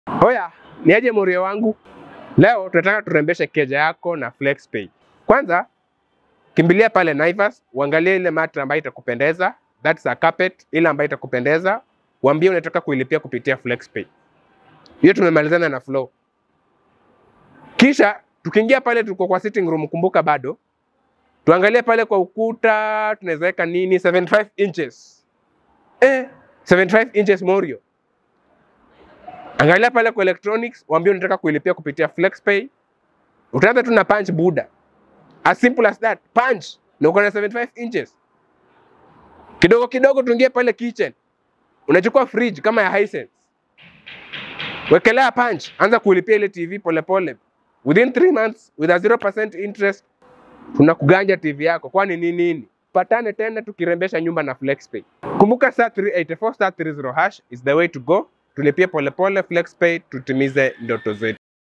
Hoya, ni aje morio wangu? Leo tunataka turembeshe keja yako na FlexPay. Kwanza kimbilia pale Naivas, uangalie ile mat ambayo itakupendeza, that's a carpet, ile ambayo itakupendeza, uambie unataka kuilipia kupitia FlexPay. Hiyo tumemalizana na flow. Kisha tukiingia pale, tuko kwa sitting room, kumbuka bado tuangalie pale kwa ukuta tunaweza weka nini 75 inches eh, 75 inches morio angalia pale kwa electronics waambie unataka kuilipia kupitia flexpay utaanza tu na punch buda as simple as that punch na uko na 75 inches kidogo kidogo tuingie pale kitchen unachukua fridge kama ya Hisense wekelea punch anza kuilipia ile tv polepole within 3 months with a 0% interest tunakuganja TV yako, kwani ni nini? Patane tena tukirembesha nyumba na FlexPay. Kumbuka star 384 star 30 hash is the way to go. Tulipie polepole FlexPay, tutimize ndoto zetu.